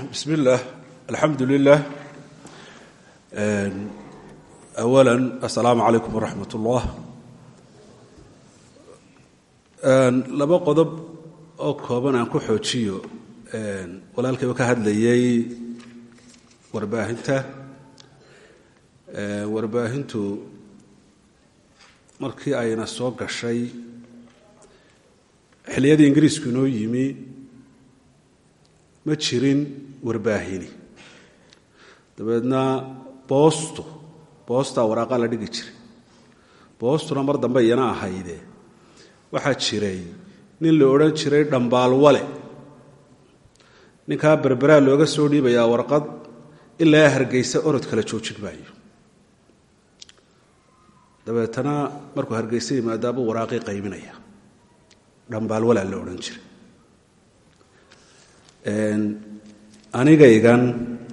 bismi illaah alxamdu lilah awala assalaamu calaykum waraxmat ullah laba qodob oo kooban aan ku xoojiyo walaalkayba ka hadlayay warbaahinta warbaahintu markii ayna soo gashay xilliyadii ingiriisku inoo yimi ma jirin warbaahini dabeedna boostu boostaa waraaqaa la dhigi jiray boostuna mar dambe iyana ahayde waxaa jiray nin la odhan jiray dhambaalwale ninkaa berberaa looga soo dhiibayaa warqad ilaa hargeysa orod kala joojin maayo dabeetana markuu hargeysa yimaadaabuu waraaqii qaybinaya dhambaalwalaa la odhan jiray anigaygan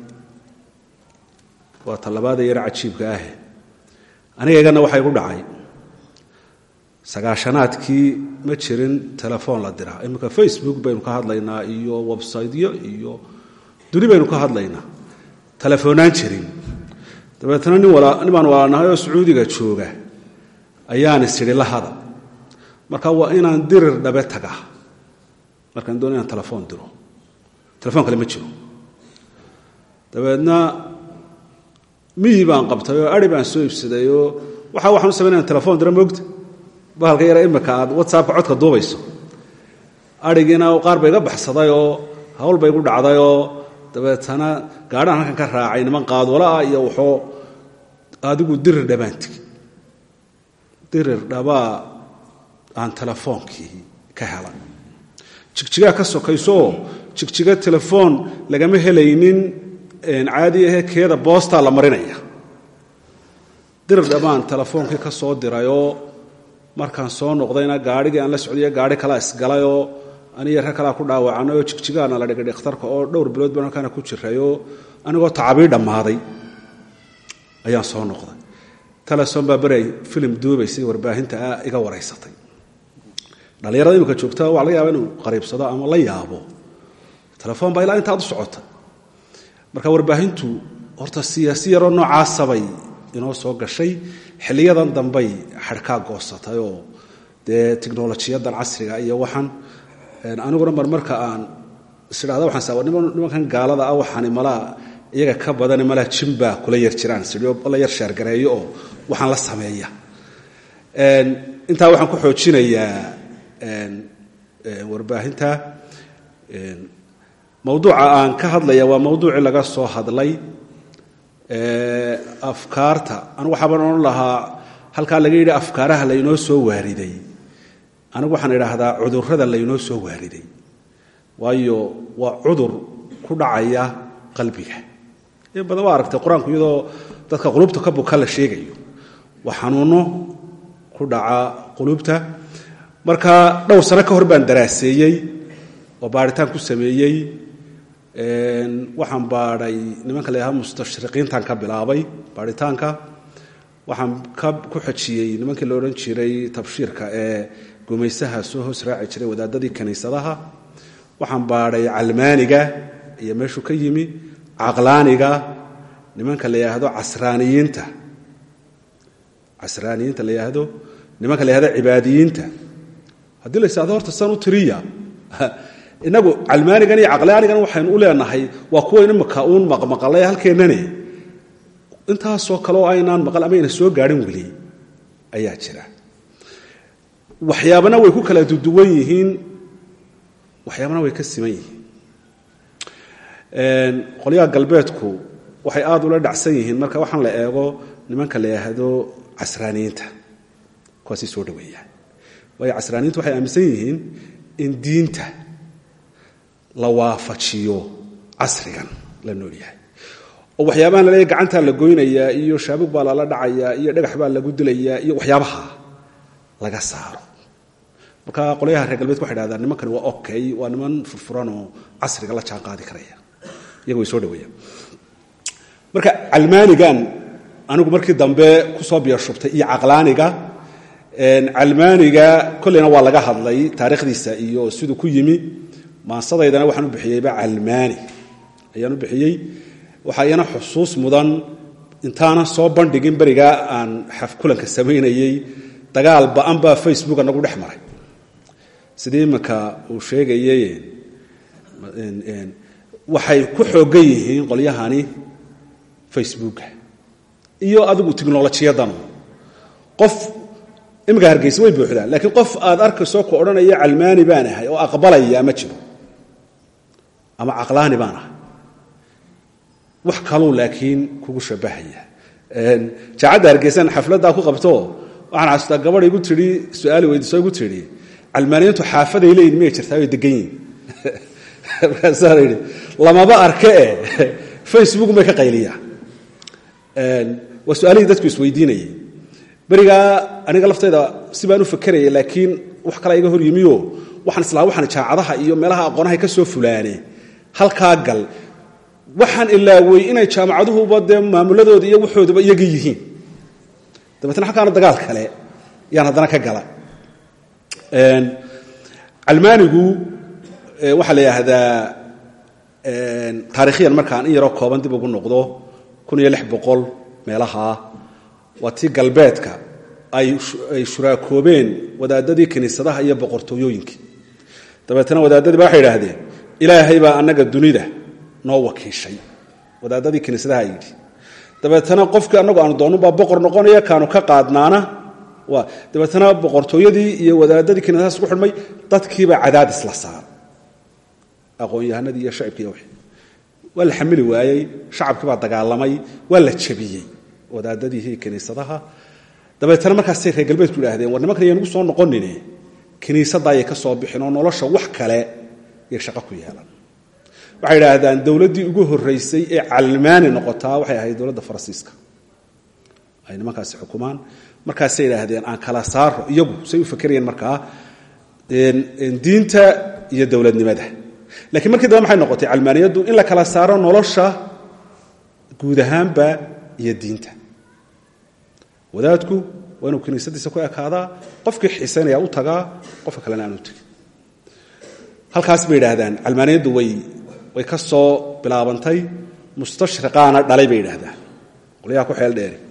waa tallabaada yar cajiibka ahe anigayganna waxaa igu dhacay sagaashanaadkii ma jirin telefoon la diraa iminka facebook baynu ka hadlaynaa iyo websiteyo iyo duni baynu ka hadlaynaa telefoonaan jirin dabeetna nin baan walaalnahay oo sacuudiga jooga ayaan isidhi la hada marka waa inaan dirir dhabe taga markaan doon inaan telefoon diro telefoon kale ma jiro dabeedna miyi baan qabtay oo ari baan soo iibsaday oo waxa waxaan u samayn inaan telefoon diro moogta bahalka yara imika aad whatsappka codka duubayso arigiina qaar ba iga baxsaday oo hawl ba igu dhacday oo dabeetana gaadhaan halkan ka raacay niman qaadwalaah iyo waxoo adigu dirir dhabaan tigi dirir dhabaa aan telefoonkii ka helay jigjigaa ka sokaysooo jigjiga telefoon lagama helaynin caadi ahe keeda boostaa la marinaya dirir dhabaan telefoonkii ka soo dirayoo markaan soo noqdayna gaarhigii aan la socdaya gaarhi kalaa isgalayoo aniyo rag kalaa ku dhaawacanay oo jigjigaana la dhigay dhakhtarka oo dhowr bilood baan halkaana ku jirayoo anigoo tacabii dhammaaday ayaan soo noqday teleson baa beray filim duubaysay warbaahinta ah iga waraysatay dhallinyarada imika joogta waa laga yaaba inuu qariibsado ama la yaabo telefoon baa ilaa intaad u socota marka warbaahintu horta siyaasi yaroo noocaasabay inoo soo gashay xiliyadan dambay xadhkaa goosatay oo dee tiknolojiyadan casriga iyo waxaan aniguna mar marka aan isidhahda waxaan saa nimankan gaalada ah waxaani malaa iyaga ka badani malaa jimbaa kula yar jiraan sidhio la yar sheergareeyo oo waxaan la sameeya intaa waxaan ku xoojinayaa warbaahinta mawduuca aan ka hadlaya waa mawduucii laga soo hadlay afkaarta anigu waxaabaan odhan lahaa halkaa laga yidhi afkaaraha laynoo soo waariday anigu waxaan idhaahdaa cudurrada laynoo soo waariday waayo waa cudur ku dhacaya qalbiga in badan waa aragtay qur-aanku iyadoo dadka qulubta ka buka la sheegayo waa xanuuno ku dhaca qulubta marka dhowr sano ka hor baan daraaseeyey oo baaritaan ku sameeyey waxaan baadhay nimanka la yidhaha mustashriqiintan ka bilaabay baaritaanka waxaan ku xejiyey nimankii la odhan jiray tabshiirka ee gumaysaha soo hoos raaci jiray wadaadadii kiniisadaha waxaan baadhay calmaaniga iyo meeshuu ka yimi caqlaaniga nimanka la yidhaahdo casraaniyiinta casraaniyiinta la yidhaahdo nimanka la yihahdo cibaadiyiinta haddii la yidhahdo horta san u tiriya inagu calmaanigan iyo caqlaanigan waxaynu u leenahay waa kuwayn imika uun maqmaqalay halkeennane intaasoo kale oo aynaan maqal ama ayna soo gaadhin weli ayaa jira waxyaabana way ku kala duduwan yihiin waxyaabana way ka siman yihiin qolyaha galbeedku waxay aada ula dhacsan yihiin marka waxaan la eego nimanka la yidhaahdo casraaniyiinta kuwaasay soo dhaweeyaan waayo casraaniyiintu waxay aaminsan yihiin in diinta la waafajiyo casrigan la nool yahay oo waxyaabahan laleeya gacantaa la goynayaa iyo shaabug baa lala dhacayaa iyo dhagax baa lagu dilayaa iyo waxyaabaha laga saaro marka qolyaha reer galbeedka waxay dhahdaan nimankani waa okay waa niman furfuranoo casriga la jaan qaadi karaya iyaga way soo dhaweeyaan marka calmaanigan anigu markii dambe kusoo biyashubtay iyo caqlaaniga calmaaniga kolleyna waa laga hadlay taariikhdiisa iyo siduu ku yimi maasadaydana waxaan u bixiyeyba calmaani ayaan u bixiyey waxaa iyana xusuus mudan intaanan soo bandhigin berigaa aan xafkulanka samaynayey dagaal ba-an baa facebooka nagu dhex maray sidii iminka uu sheegayey waxay ku xoogan yihiin qolyahani facebooka iyo adigu tikhnolojiyadanu qof iminka hargeysa way buuxdaan laakiin qof aad arkayso ku odhanaya calmaani baan ahay oo aqbalaya ma jiro ama caqlaani baan ahay wax kaluu laakiin kugu shabahaya jaacadda hargeysan xafladdaa ku qabto waxaan xasuustaa gabadh igu tidhi su-aali weydiiso igu tidhi calmaaniyiintu xaafaday leeyihin miyay jirtaa way degan yihin markaasaa yidhi lamaba arke e facebook bay ka qayliyaa waa su-aalihii dadku isweydiinayay berigaa aniga laftayda si baan u fakeraya laakiin wax kala iga hor yimiyo waxaan islaa waxaan jaacadaha iyo meelaha aqoonahay ka soo fulaane halkaa gal waxaan ilaawey inay jaamacaduhuba dee maamuladooda iyo waxooduba iyaga yihiin dabeetna halkaana dagaal kale yaan haddana ka gala calmaanigu waxaa la yidhaahdaa taarikhiyan markaan in yaroo kooban dib ugu noqdo kun iyo lix boqol meelahaa waa tii galbeedka ay shuraakoobeen wadaadadii kiniisadaha iyo boqortooyooyinkii dabeetna wadaadadii ba waxay idhaahdeen ilaahay baa annaga dunida noo wakiishay wadaadadii kiniisadaha yidhi dabeetna qofkii annagu aanu doonnubaa boqor noqonaya kaanu ka qaadnaana dabeetna boqortooyadii iyo wadaadadii kiniisadahaas ku xidhmay dadkiibaa cadaadis la saara aqoon-yahanadii iyo shacibkii wixii waa la xamili waayey shacabkii baa dagaalamay waa la jabiyey wadaadadiihi kiniisadaha dabeetna markaasay reer galbeedku idhaahdeen war nimankan yaynugu soo noqonine kiniisaddaayay ka soo bixin oo nolosha wax kale yay shaqo ku yeelan waxay idhaahdaan dowladdii ugu horraysay ee calmaani noqotaa waxay ahayd dowladda faransiiska ay nimankaasi xukumaan markaasay idhaahdeen aan kala saaro iyagu say u fakerayeen markaa diinta iyo dowladnimada lakiin markii dambe maxay noqotay calmaaniyaddu in la kala saaro nolosha guud ahaanba iyo diinta wadaadku waa inuu kiniisadiisa ku ekaadaa qofkii xiisaynaya u tagaa qofka kalena aan u tegin halkaas bay idhaahdaan calmaaniyaddu way way ka soo bilaabantay mustashriqaana dhalay bay idhaahdaan qolyaha ku xeel dheeri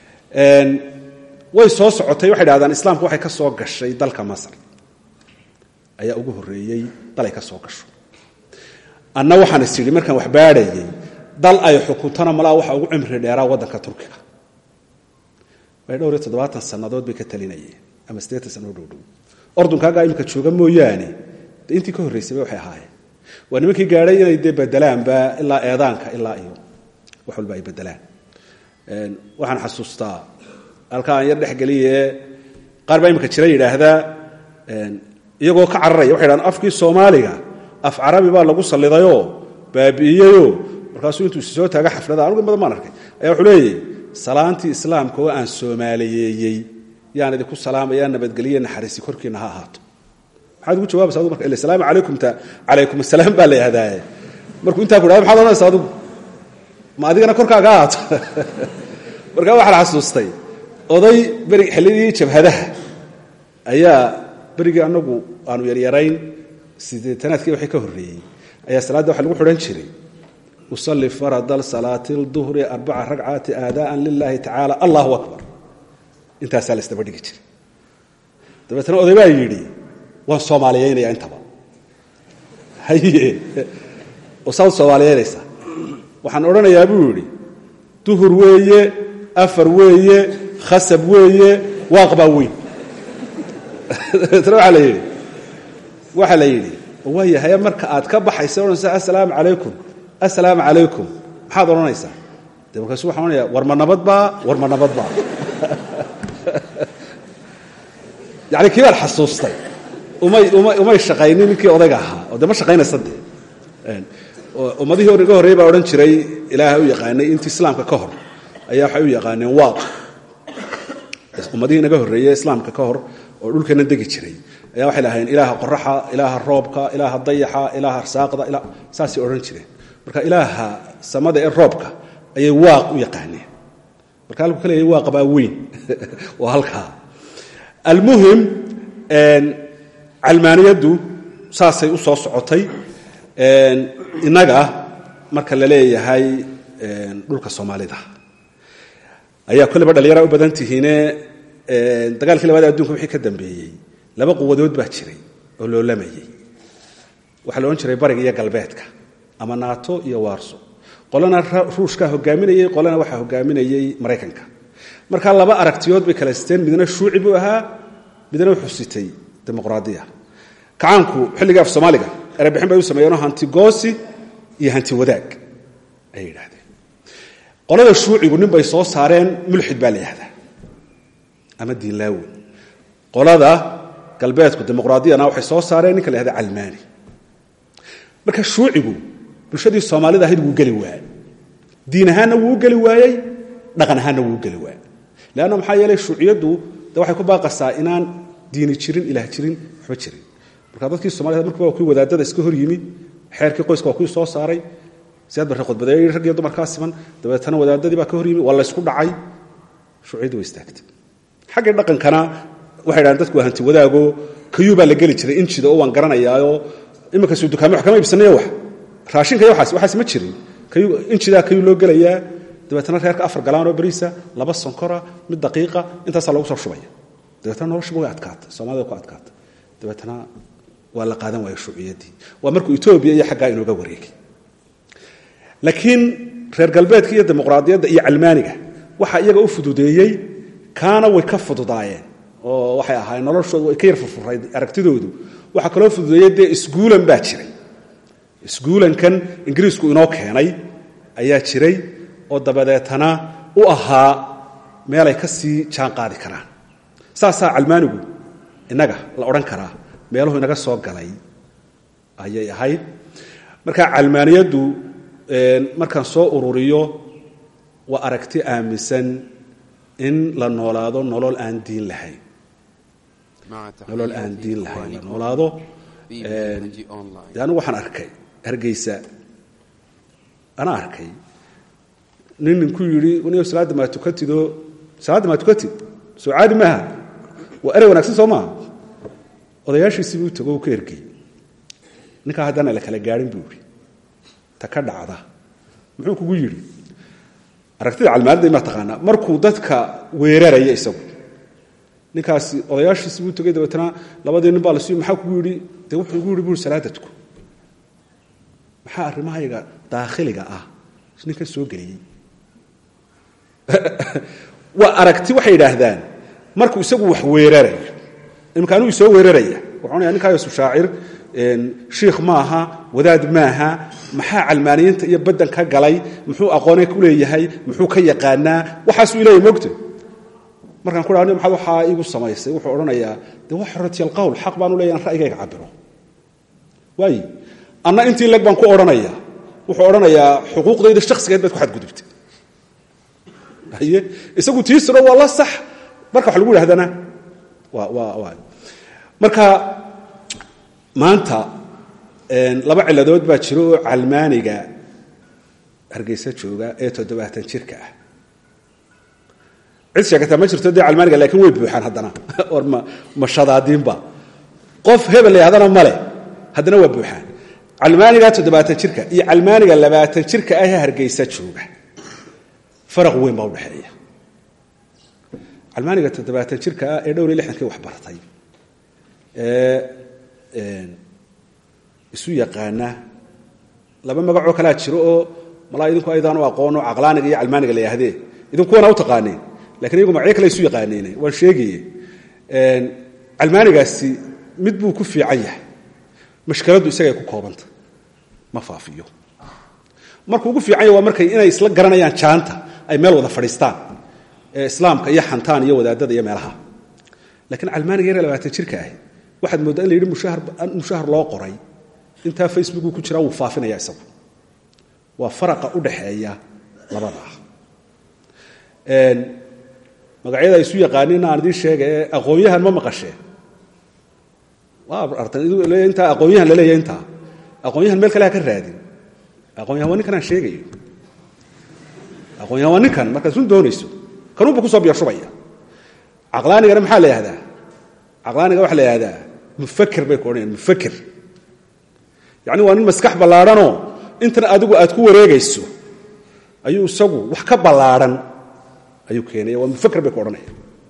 way soo socotay waxay dhahdaan islaamku waxay ka soo gashay dalka masar ayaa ugu horreeyey dal ay ka soo gasho anna waxaan is idhi markaan wax baadhayay dal ay xukuntana malaa waxa ugu cimri dheeraa waddanka turkiga way dhowr iyo toddobaatan sannadood bay ka talinayeen ama siddeetan sannadood dhowdhow ordunkaagaa imika jooga mooyaane de intii ka horraysayba waxay ahaayeen waa nimankii gaadhay inay dee bedelaanba ilaa eedaanka ilaa iyo wax walba ay bedelaan waxaan xasuustaa halkaa aan yar dhexgeliye qaar baa imika jira yidhaahdaa iyagoo ka cararaya waxay dhahdaan afkii soomaaliga af carabi baa lagu sallidayoo baabi'iyeyoo markaasuu intuu isi soo taaga xaflada anugu in badan baan arkay ayaa wuxuu leeyahy salaantii islaamka oo aan soomaaliyeeyey yaan idinku salaamayaa nabadgelye naxariisi korkiinna ha ahaato maxaad ugu jawabaysa adigu marka ila salaamu calaykumta calaykum asalaam baa la yidhahdaaye markuu intaa ku dhahda maxaad odhanaysa adigu ma adigana korkaaga ahaato markaa waxaan xasuustay oday beri xilligii jabhadaha ayaa berigii annagu aanu yaryarayn sideetanaadkii waxay ka horreeyey ayaa salaadda waxa lagu xidhan jiray usalli farada salaati lduhri arbaca ragcaati aadaa'an lilaahi tacaala allahu akbar intaasaa la isdaba dhigi jiray dabeetna oday baa yidhi waan soomaaliyeynaya intaba haye oo saad soomaaliyeynaysaa waxaan odhanayaa buu yidhi duhur weeye afar weeye khasab weeye waaqbaa weyn dabeetna waxaa la yidhi waxaa la yidhi waayahay marka aad ka baxaysa odhanaysa assalaamu calaykum assalaamu calaykum maxaad odhanaysaa de markaasu waxaan odhanaya war ma nabad baa war ma nabad baa yani kii baan xasuustay umay umay umay shaqaynin ninkii odayga ahaa oo de ma shaqaynaysa de ummadihii hor iga horrey baa odhan jiray ilaahay u yaqaanay intii islaamka ka hor ayaa waxay u yaqaaneen waaq ummadihii inaga horreeyey islaamka ka hor oo dhulkana degi jiray ayaa waxay lahaayeen ilaaha qoraxa ilaaha roobka ilaaha dayaxa ilaaha arsaaqda saasay odhan jireen marka ilaaha samada ee roobka ayay waaq u yaqaaneen marka halku ka leeyahay waaqa baa weyn waa halkaa almuhim calmaaniyaddu saasay u soo socotay innaga marka la leeyahay dhulka soomaalida ayaa kolleba dhalinyara u badan tihiine dagaalkii labaad adunka wixii ka dambeeyey laba quwadood baa jiray oo loolamayey waxaa la odhan jiray bariga iyo galbeedka ama nato iyo warso qolana ruushkaa hogaaminayey qolana waxaa hogaaminayey maraykanka markaa laba aragtiyood bay kala siteen midna shuuci buu ahaa midna wuxuu sitay dimuqraadiya kacaanku xilligii af soomaaliga erebixin bay u sameeyeenoo hanti goosi iyo hanti wadaag ayay yidhahdeen qolada shuucigu nin bay soo saareen mulxid baa la yihahdaa ama diinlaawi qolada galbeedku dimuqraadiyana waxay soo saareen ninka la yhahda calmaani marka shuucigu bulshadii soomaalida ahayd wuu geli waayey diin ahaanna wuu u geli waayey dhaqan ahaanna wuu u geli waayey leanna maxaa yeelay shuuciyaddu de waxay ku baaqasaa inaan diini jirin ilaah jirin waxba jirin marka dadkii somalida markuba waa kuwii wadaadada iska hor yimi xeerkii qoyska waa kuwii soo saaray siyaad barre khudbadeeyey rag iyo dumarkaa siman dabeetana wadaadadii baa ka hor yimi waa laysku dhacay shuuciyaddu way istaagtay xaggii dhaqankana waxay dhahaan dadku waa hanti wadaago kayuu baa la geli jiray injida oo waan garanayaayo iminkasu dukaame wax kama iibsanayo wax raashinka iyo waxaas waxaas ma jirin kayu injidaa kayuu loo gelayaa dabeetana reerka afar galaanoo bariisa laba sonkora mid daqiiqa intaasaa lagu soo shubaya dabeetana noloshuba way adkaatay soomaalida ku adkaatay dabeetana waa la qaadan waaya shuuciyaddii waa markuu etoobiya iyo xaggaa inooga wareegay laakiin reer galbeedka iyo dimuqraadiyadda iyo calmaaniga waxaa iyaga u fududeeyey kaana way ka fududaayeen oo waxay ahaayeen noloshoodu way ka yar furfurayd aragtidoodu waxaa kaloo fududeeyey dee isguulan baa jiray isguulankan ingiriisku inoo keenay ayaa jiray oo dabadeetana u ahaa meelay ka sii jaan qaadi karaan saasaa calmaanigu innaga la odhan karaa meeluhu inaga soo galay ayay ahayd marka calmaaniyaddu markaan soo ururiyo waa aragti aaminsan in la noolaado nolol aan diin lahayn nolol aan diin lahayn la noolaado de anigu waxaan arkay hargeysa anaa arkay nin ninku yidhi niyo salaadda maa tukatidoo salaadda maa tukatid soo caadi maaha waa erey wanaagsan soo maaha odayaashiisibuu tago u ka ergey ninkaa haddana la kala gaadhin buu yidhi ta ka dhacda muxuu kugu yidhi aragtida calmaanida imaa taqaanaa markuu dadka weeraraya isagu ninkaasi odayaashiisi buu tegey dabeetana labadii nin baa la siiyo maxaa kugu yidhi dee wuxuu igu yidhi buri salaadadku maxaa arrimahayga daakhiliga ah ninkan soo geliyey waa aragti waxay yidhaahdaan markuu isagu wax weerarayo imika anigu isoo weeraraya waxaanaya ninkaayosu shaacir shiikh maaha wadaad maaha maxaa calmaaniyiinta iyo baddan ka galay muxuu aqoone ku leeyahay muxuu ka yaqaanaa waxaasuu ileeyahy mogta markaan ku dhaha maxaad waxaa iigu samaysay wuxuu odhanayaa dee waa xoratiy alqowl xaq baanu leeyahy an ra'yigayga cabiro waayi anna intii leg baan ku odhanaya wuxuu odhanayaa xuquuqdayda shakhsigeed baad ku xadgudubtay haye isagu tiisiro waa la sax marka wax lagu idhahdana waa waa waa marka maanta laba ciladood baa jiro oo calmaaniga hargeysa jooga ee toddobaatan jirka ah cid sheegataa ma jirto dee calmaaniga lakiin way buuxaan haddana or ma ma shadaadiinba qof hebel layahdana male haddana waa buuxaan calmaaniga toddobaatan jirka iyo calmaaniga labaatan jirka ah ee hargeysa jooga faraq weyn baa udhexeeya calmaaniga toddobaatan jirka ah ee dhowr iyo lixdankii wax bartay ee isu yaqaana laba magacoo kalaa jiro oo malaa idinku aydaan u aqoono caqlaaniga iyo calmaaniga la yaahdee idinkuwana u taqaaneen lakin iyagu magacyo kale isu yaqaaneen waan sheegaye calmaanigaasi mid buu ku fiican yahay mashkiladdu isagay ku koobanta ma faafiyo markuu ugu fiican yahy waa markay inay isla garanayaan jaanta ay meel wada fadhiistaan ee islaamka iyo xantaan iyo wadaadada iyo meelaha lakiin calmaaniga yare labaatan jirka ahi waxaad mooddaa in la yidhi mushahar loo qoray intaa facebooku ku jiraa wuu faafinaya isagu waa faraqa u dhaxeeya labadaa magacyada isu yaqaanin aan idiin sheega ee aqoon-yahan ma maqasheen intaa aqoon-yahan la leeya intaa aqoon-yahan meel kale ha ka raadin aqoon-yahan waa ninkan aan sheegayo aqoon-yahan waa ninkan markaad run doonayso kanuunba kusoo biyashubaya caqlaanigana maxaa la yihahdaa caqlaaniga waxaa la yihahdaa mufaker bay ku odhanayaan mufaker yacni waa nin maskax ballaadhanoo intan adigu aad ku wareegayso ayuu isagu wax ka ballaadhan ayuu keenaya waa mufakr bay ku odhanaya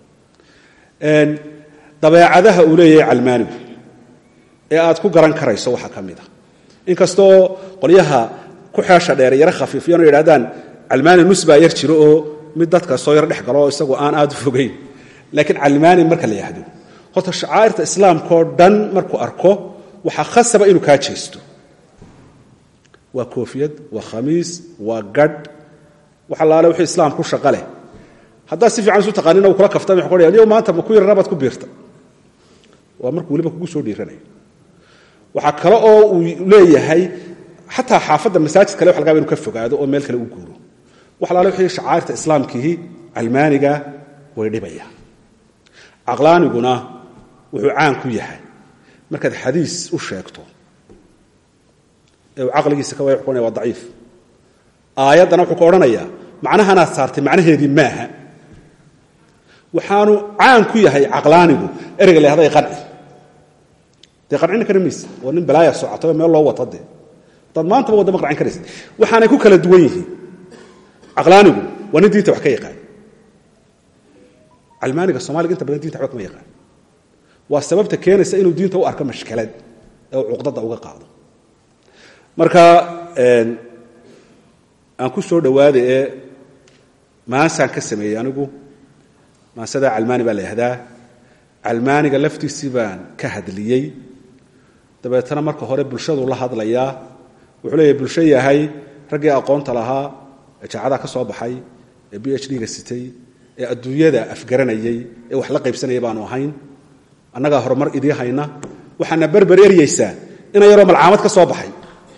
dabeecadaha uu leeyahay calmaanigu ee aad ku garan karayso waxaa ka mid a inkastoo qolyaha ku xeesha dheer yaro khafiifiyan oo yidhahdaan calmaani nus baa yar jiro oo mid dadka soo yar dhex galo oo isagu aan aad u fogayn laakiin calmaani marka la yidhaahdo horta shacaa'irta islaamkaoo dhan markuu arko waxaa khasaba inuu kaa jeesto waa koofiyad waa khamiis waa gadh wax allaale wixii islaam ku shaqa leh haddaad si fiican isu taqaanina uu kula kaftama wuxuu odhaya niyow maanta ma ku yar rabaad ku biirta waa markuu weliba kugu soo dhiiranayo waxaa kale oo uu leeyahay xataa xaafadda masaajid kale wax lagaba inu ka fogaado oo meel kale u guuro wax allaale wixii shacairta islaamkiihi calmaaniga way dhibaya caqlaaniguna wuxuu caan ku yahay markaad xadiis u sheegto ee uu caqligiisa ka way waa daciif aayaddana wuxuu ka odhanayaa macnahanaad saartay macnaheedii maaha waxaanu caan ku yahay caqlaanigu ereyga la yahday qanci dee qancina kara mayse oo nin balaaya socoto meel loo wato dee dad maantaba wadda ma qancin karaysa waxaanay ku kala duwan yihiin caqlaanigu waa nin diinta wax ka yaqaan calmaaniga soomaliga inta badan dinta waxba kama yaqaan waa sababta keenaysa inuu diinta u arko mashkalad ee uu cuqdada uga qaado marka aan ku soo dhowaada ee maasaan ka sameeyey anigu maasada calmaani baa la yihahdaa calmaaniga laftiisii baan ka hadliyey dabeetana marka hore bulshadu la hadlayaa wuxuu leeyahy bulsho yahay raggii aqoonta lahaa ee jaacadaha ka soo baxay ee b h d-ga sitay ee adduunyada afgaranayey ee wax la qaybsanayay baanu ahayn annagaa horumar idii hayna waxaana berber eryaysaa ina yaroo malcaamad ka soo baxay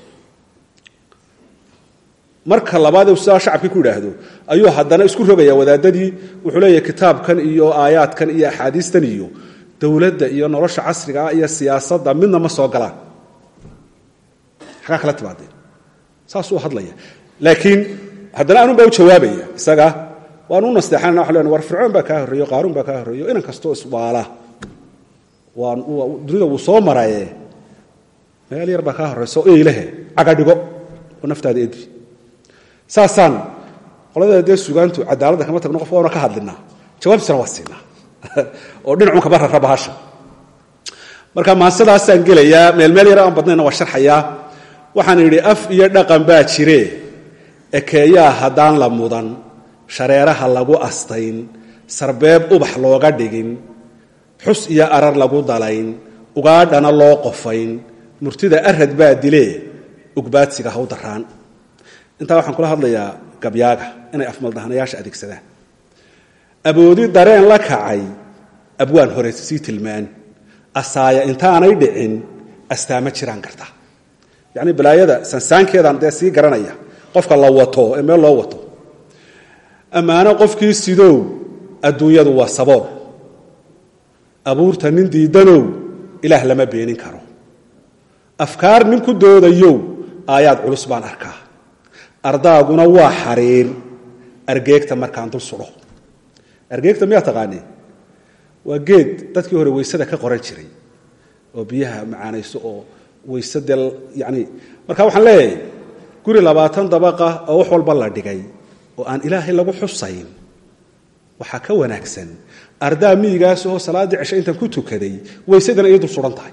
marka labaad u sidaa shacabkii ku idhaahdo ayuu haddana isku rogaya wadaadadii wuxuu leeyahy kitaabkan iyo aayaadkan iyo axaadiistan iyo dowladda iyo nolosha casrigaa iyo siyaasadda midna ma soo galaan xagaa kala timaadeen saasuu hadlaya laakiin haddana anun baa u jawaabaya isaga waanu u nasteexanana wa len war fircoon baa kaa horreeyo qaaruun baa kaa horreeyo inan kastoo iswaala waan dunida wuu soo maraye meel yar baa kaa horrayso eylehe cagadhigo oo naftaada edbi saasaan qolada dee sugaantu cadaaladda kama tagno qof waana ka hadlinaa jawaabtiisana waa siinaa oo dhinacun kaba rara bahasha marka maasadaasaan gelayaa meel meel yar aan badnayna waa sharxayaa waxaan idhi af iyo dhaqan baa jire ekeeyaa haddaan la mudan shareeraha lagu astayn sarbeeb ubax looga dhigin xus iyo arar lagu dalayn ugaadhana loo qofayn murtida arad baa dilee ugbaadsiga haw daraan intaa waxaan kula hadlayaa gabyaaga inay afmaldahanayaasha adeegsadaan aboodi dareen la kacay abwaan hore sii tilmaan asaaya intaanay dhicin astaama jiraan karta yacni balaayada sansaankeedaan dee sii garanaya qofka la wato ee meel loo wato ammaano qofkii sidow adduunyadu waa sabool abuurta nin diidanow ilaah lama beenin karo afkaar nin ku doodayow aayaad culus baan arkaa ardaaguna waa xariir argeegta markaan dul sudho argeegta miyaa taqaanee waa geed dadkii hore weysada ka qoran jiray oo biyaha macaanayso oo weyse dee yani marka waxaan leeyahay guri labaatan dabaqa oo wax walba la dhigay oo aan ilaahay lagu xusayn waxaa ka wanaagsan ardaa miyigaas oo salaaddii cishe intaan ku tukaday weysadana ii dul suhan tahay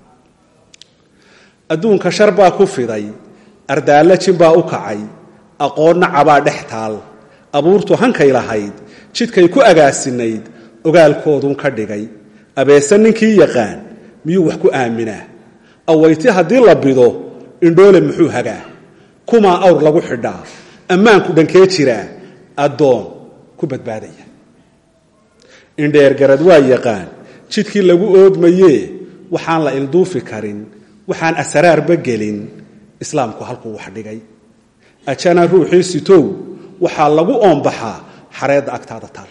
adduunka shar baa ku fiday ardaallo jin baa u kacay aqoonna cabaa dhex taal abuurtu hankay lahayd jidkay ku agaasinayd ogaalkoodun ka dhigay abeese ninkii yaqaan miyuu wax ku aaminaa awayti haddii la bido indhoole muxuu hagaa kumaa awr lagu xidhaa ammaanku dhankee jiraa addoon ku badbaadaya indheergarad waa yaqaan jidkii lagu oodmayee waxaan la ilduufi karin waxaan asraarba gelin islaamku halkuu wax dhigay ajana ruuxii sitow waxaa lagu oombaxaa xareedda agtaada taal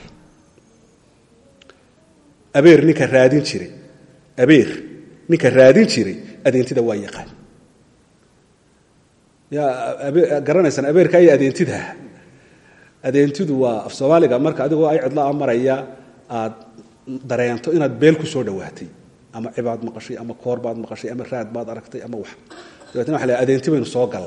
abeer ninka raadin jiray abeer ninka raadin jiray adeentida waa yaqaan yaa garanaysaan abeerka iyo adeentida adeentidu waa af soomaaliga marka adigoo ay cidla maraya aad dareento inaad beel ku soo dhowaatay ama cibaad maqashay ama koor baad maqashay ama raad baad aragtay ama wax dabeetna waa la adeenti baynu soo gallay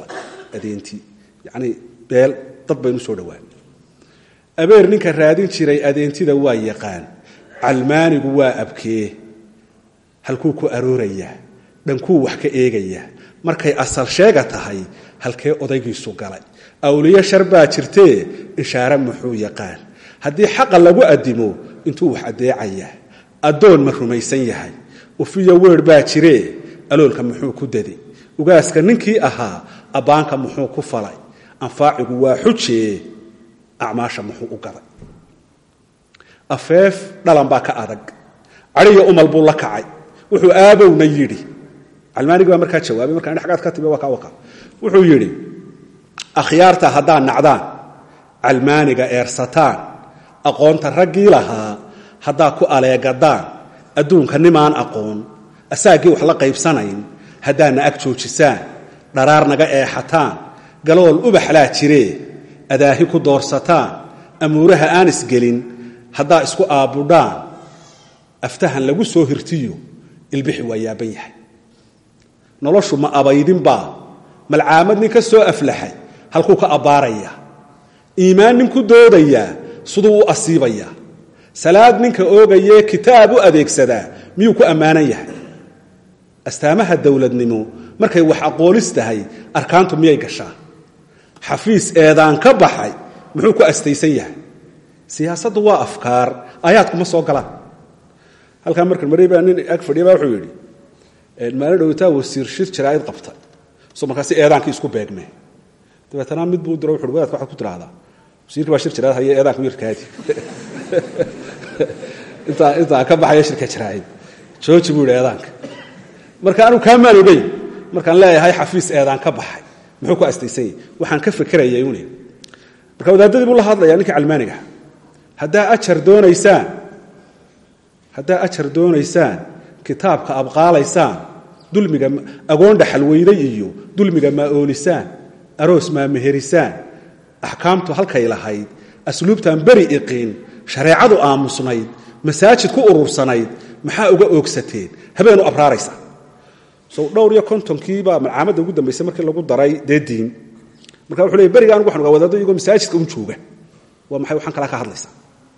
adeentii yacnii beel dad baynu soo dhowaan abeer ninka raadin jiray adeentida waa yaqaan calmaanigu waa abkee halkuu ku aroorayaa dhankuu wax ka eegayaa markay asal sheega tahay halkee odaygiisu galay awliyo shar baa jirtee ishaare muxuu yaqaan haddii xaqa lagu addimo intuu wax addeecayaa addoon ma rumaysan yahay ufiyo weer baa jiree aloolka muxuu ku dadi ugaaska ninkii ahaa abbaanka muxuu ku falay anfaacigu waa xujee acmaasha muxuu u gaday afeef dhalan baa ka adag cadhiya umal buu la kacay wuxuu aabowna yidhi calmaanigi baa markaa jawaabay markaa dhagaad ka timi waa ka waqa wuxuu yidhi akhyaarta haddaad nacdaan calmaaniga eersataan aqoonta raggii lahaa haddaad ku aleegadaan adduunka nimaan aqoon asaaggii wax la qaybsanayn haddaadna ag joojisaan dharaar naga eexataan galool ubaxlaa jiree adaahi ku doorsataan amuuraha aan isgelin haddaa isku aabbudhaan aftahan lagu soo hirtiyo ilbixi waa yaaban yahay noloshu ma abaydinbaa malcaamad nin ka soo aflaxay halkuu ka abbaarayaa iimaan nin ku doodayaa siduu u asiibayaa salaad ninka oogayee kitaab u adeegsadaa miyuu ku ammaanan yahay astaamaha dowladnimo markay wax aqoolis tahay arkaantu miyay gashaa xafiis eedaan ka baxay muxuu ku astaysan yahay siyaasaddu waa afkaar aayaadkuma soo galaan halkaa marka maray baa nin ag fadhiya baa wuxuu yidhi maalin dhowtaa wasiir shir jaraa'id qabtay so markaasi eedaankii isku beegmee dabeetana mid buu diro wuxu wadaadka waxaad ku tidhaahdaa wasiirkii baa shir jaraa'id haya eedaanka yarkaadi intaa intaa ka baxaya shirka jaraa'id jooji buu yidhi eedaanka marka anigu kaamaan ogeyn markaan leeyahay xafiis eedaan ka baxay muxuu ku astaysan yahy waxaan ka fekerayay un marka wadaadadii buu la hadlayaa ninkii calmaanigaha haddaa ajar doonaysaan haddaa ajar doonaysaan kitaabka abqaalaysaan dulmiga agoon dhaxalweyday iyo dulmiga maa oolisaan aroos maa meherisaan axkaamtu halkay lahayd asluubtaan beri iqiin shareecadu aamusnayd masaajid ku urursanayd maxaa uga oogsateen habeenu abraaraysa so dhowr iyo kontonkiibaa malcaamadda ugu dambaysa markii lagu daray dee diin marka wuxuu leey beriga anugu waxan ogaa wadaaddo iyagoo masaajidka un jooga waa maxay waxaan kalaa ka hadlaysaa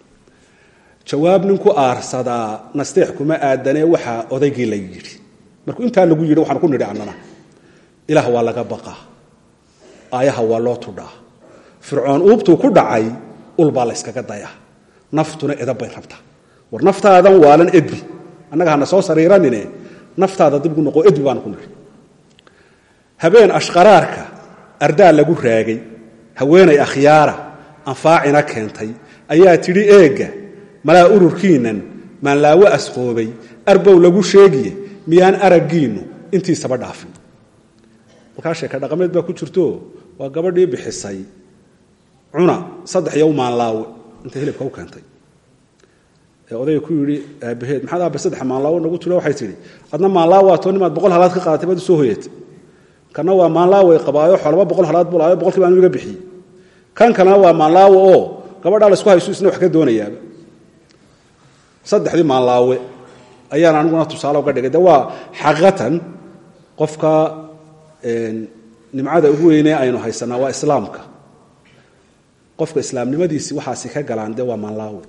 jawaab nin ku aarsadaa nasteex kuma aadanee waxaa odaygii la yidhi markuu intaa lagu yidhi waxaan ku nidhi annana ilaah waa laga baqaa aayaha waa loo tudhaa fircoon uubtuu ku dhacay ulbaa la yskaga dayaa naftuna edab bay rabtaa war naftaadan waalan edbi annaga hana soo sariiranine naftaada dib gu noqo edbi baanu ku nidhi habeen ashqaraarka ardaa lagu raagay haweenay akhyaara anfaacina keentay ayaa tidhi eegga malaa ururkiinnan maanlaawo asqoobay arbow lagu sheegiye miyaan araggiinnu intiisaba dhaafin markaa sheeka dhaqameed baa ku jirto waa gabadhii bixisay cuna saddex iyo maanlaawe intay hilibka u keentay ee odayga ku yidhi aabaheed maxaad aabe saddex maanlaawo nagu tiro waxay tidhi adna maanlaawaatoo nimaad boqol halaad ka qaadatay baad u soo hoyatay kana waa maanlaaway qabaayo xolaba boqol halaad bulaayo boqolkiiba anu iga bixiyey kan kalena waa maanlaawo oo gabadhaa laysku hayso isna wax ka doonayaaba saddexdii maanlaawe ayaan aniguna tusaale uga dhigay de waa xaqiiqatan qofka nimcada ugu weynee aynu haysanaa waa islaamka qofka islaamnimadiisii waxaasi ka galaan de waa maanlaawe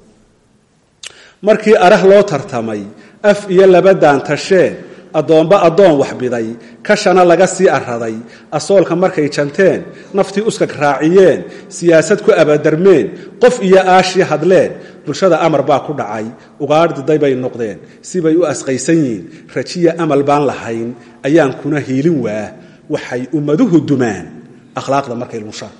markii arah loo tartamay af iyo labadaan tasheen addoomba addoon waxbiday kashana laga sii araday asoolka markay janteen naftii uskag raaciyeen siyaasad ku abadarmeen qof iyo aashii hadleen bulshada amar baa ku dhacay ugaadh diday bay noqdeen sibay u asqaysan yihiin rajiya amal baan lahayn ayaan kuna hiilin waa waxay ummaduhu dumaan akhlaaqda markay lunshaan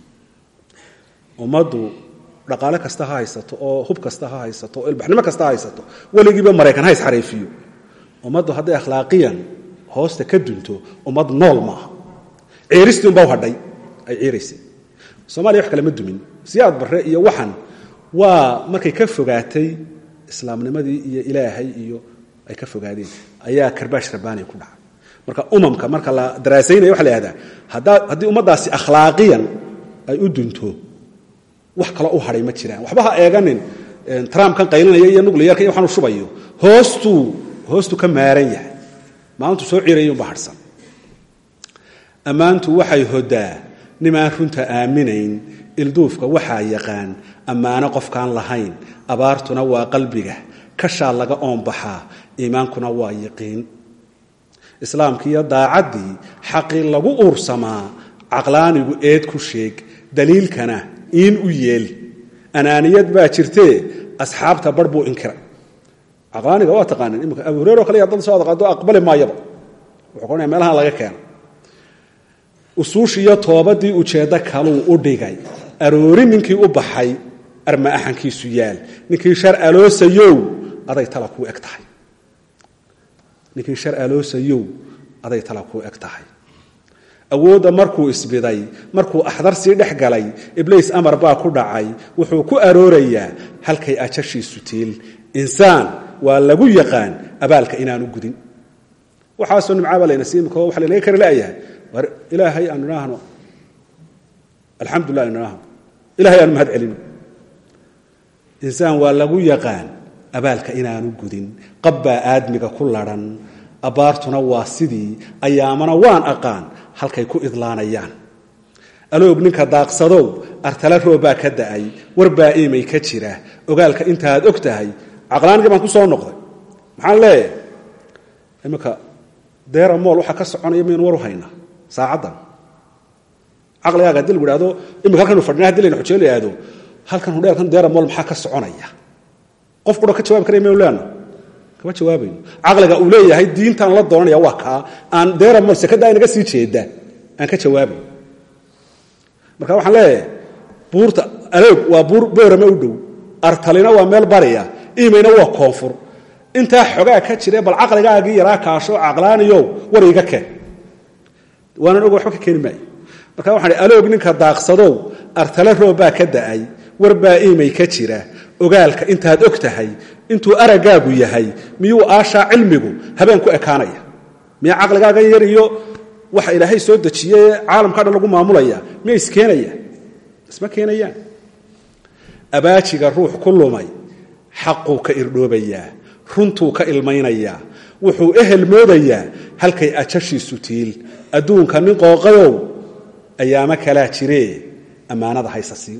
ummaddu dhaqaale kasta ha haysato oo hub kasta ha haysato oo ilbaxnimo kasta ha haysato weligiiba maraykan ha isxariifiyo ummaddu hadday akhlaaqiyan hoosta ka dunto ummad nool maaha ceeristii unbaa u hadhay ay ceeraysay soomaliya wax kale ma dumin siyaad barre iyo waxan waa markay ka fogaatay islaamnimadii iyo ilaahay iyo ay ka fogaadeen ayaa karbaash rabbaaniya ku dhaca marka umamka marka la daraasaynaya waxa la ihahdaa haddaa haddii ummaddaasi akhlaaqiyan ay u dunto wax kaloo u hadhay ma jiraan waxba ha eeganin trumpkan qaylinaya iyo nucliyarka iyo waxaan u shubayo hoostuu hoostu ka maaran yahay maalintu soo cirayunba harhsan ammaantu waxay hodaa nimaan runta aaminayn ilduufka waxaa yaqaan ammaano qofkaan lahayn abaartuna waa qalbiga kashaa laga oonbaxaa iimaankuna waa yaqiin islaamkiiyo daacaddii xaqii lagu uursamaa caqlaanigu eed ku sheeg daliilkana iin u yeel anaaniyad baa jirtee asxaabta bar buu inkiray caqlaaniga waa taqaanin imika abu hureyre o kale yaa dad soo adaqaado aqbali maayaba wuxuu qoranaya meelahan laga keeno usuushiiyo toobadii ujeeddo kaluu u dhigay aroori ninkii u baxay arma axankiisu yaal ninkii shar aloosayow aday tala kuu eg tahay ninkii shar aloosayow aday tala kuu eg tahay awoodda markuu isbiday markuu axdar sii dhex galay ibliis amar baa ku dhacay wuxuu ku aroorayaa halkay ajashiisu tiil insaan waa lagu yaqaan abaalka inaanu gudin waxaasoo nimcaabaa layna siimiko waxa laynaga kari la'yahay war ilaahay aanu idhaahno alxamdulilah anu idhaahno ilahay aanu mahad celino insaan waa lagu yaqaan abaalka inaanu gudin qabbaa aadmiga ku ladhan abbaartuna waa sidii ayaamana waan aqaan halkay ku idlaanayaan aloog ninka daaqsadow artala roobbaa ka da'ay warbaa iimay ka jira ogaalka intaaad og tahay caqlaanigii baan ku soo noqday maxaan leeyahay iminka deera mool waxaa ka soconaya maynu war u haynaa saacaddan caqligaaga hadii lagu ihahdo imika halkanu fadhina hadii layna xujee la ihahdo halkan hudheelkan deera mool maxaa ka soconaya qof qura ka jawabi karaya maynu leena kama jawaabayno caqliga uu leeyahay diintaan la doonanaya waa kaa aan deera mool sekada inaga sii jeeda aan ka jawaabayn marka waxaan leeyahay buurta aloog waa buur boorama u dhow artalina waa meel bariya imayna waa koonfur intaa xogaa ka jire bal caqligaagii yaraa kaasho caqlaaniyow war iga keen waanan og waxba ka keeni maayo marka waxaan aloog ninka daaqsadow artale roobbaa ka da'ay warbaa iimay ka jira ogaalka intaad og tahay intuu araggaagu yahay miyuu aashaa cilmigu habeen ku ekaanaya miya caqligaagan yar iyo waxa ilaahay soo dejiyee caalamka dhan lagu maamulaya miya iskeenaya isma keenayaan abaajiga ruux ku lumay xaquu ka irdhoobayaa runtuu ka ilmaynayaa wuxuu ehel moodayaa halkay ajashiisu tiil adduunka nin qooqayow ayaamo kalaa jiree ammaanada haysa siin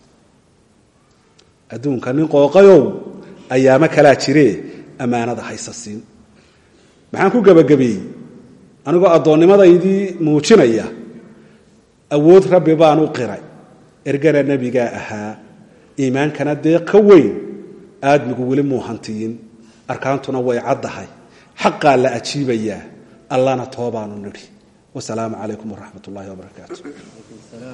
adduunka nin qooqayow ayaamo kalaa jiree ammaanada haysa siin maxaan ku gebagabeeyey anigoo addoonnimadaydii muujinaya awood rabbi baan u qiray ergana nebigaa ahaa iimaankana dee ka weyn aadmigu weli muu hantiyin arkaantuna way caddahay xaqaa la ajiibayaa allana toobaanu nidhi wasalaamu calaykum waraxmat ullahi wabarakaatu